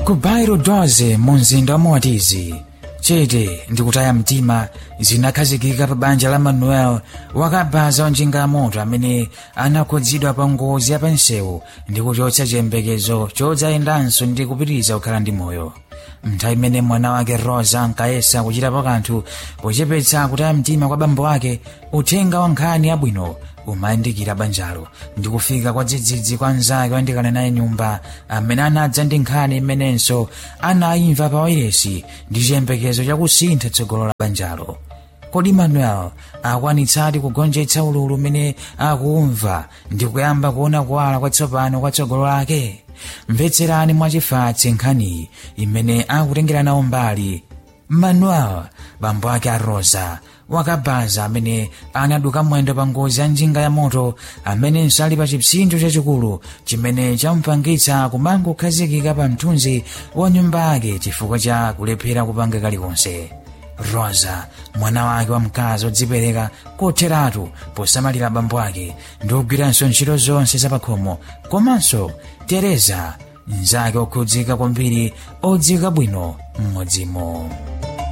ku bairo 12 mu mzinda wa moatizi chete ndikutaya mtima zinakhazikika pa banja la manuel wakabaza njinga ya moto amene anakhudzidwa pa ngozi ya pansewu ndi kuchotsa chiyembekezo chodzayendanso ndi kupitiriza kukhala ndi moyo mnthawi imene mwana wake rosa ankayesa kuchitapo kanthu pochepetsa kutaya mtima kwa bambo ake uthenga wa nkhani yabwino umayandikira banjalo ndi kufika kwa dzidzidzi kwa mnzake wandikana naye nyumba amene anadza ndi nkhani imenenso anayimva pa wairesi ndi chiyembekezo chakusintha tsogolo la banjalo kodi manuel akwanitsadi kugonjetsa ululu umene akumva ndi kuyamba kuona kuwala kwatsopano kwa tsogolo lake mvetserani mwachifatse nkhaniyi imene akutengera nawo mbali manuel bambo ake a rosa wakabaza amene anaduka mwendo pa ngozi ya njinga ya moto amenenso ali pa chipsinjo chachikulu chimene chamupangitsa kumangokhazikika pa mthunzi wa nyumba yake chifukwa cha kulephera kupanga kalikonse rosa mwana wake wamkazi odzipereka kotheratu posamalira bambo ake ndi kugwiranso ntchito zonse zapakhomo komanso tereza mnzake okhudzika kwambiri odzika bwino m'modzimo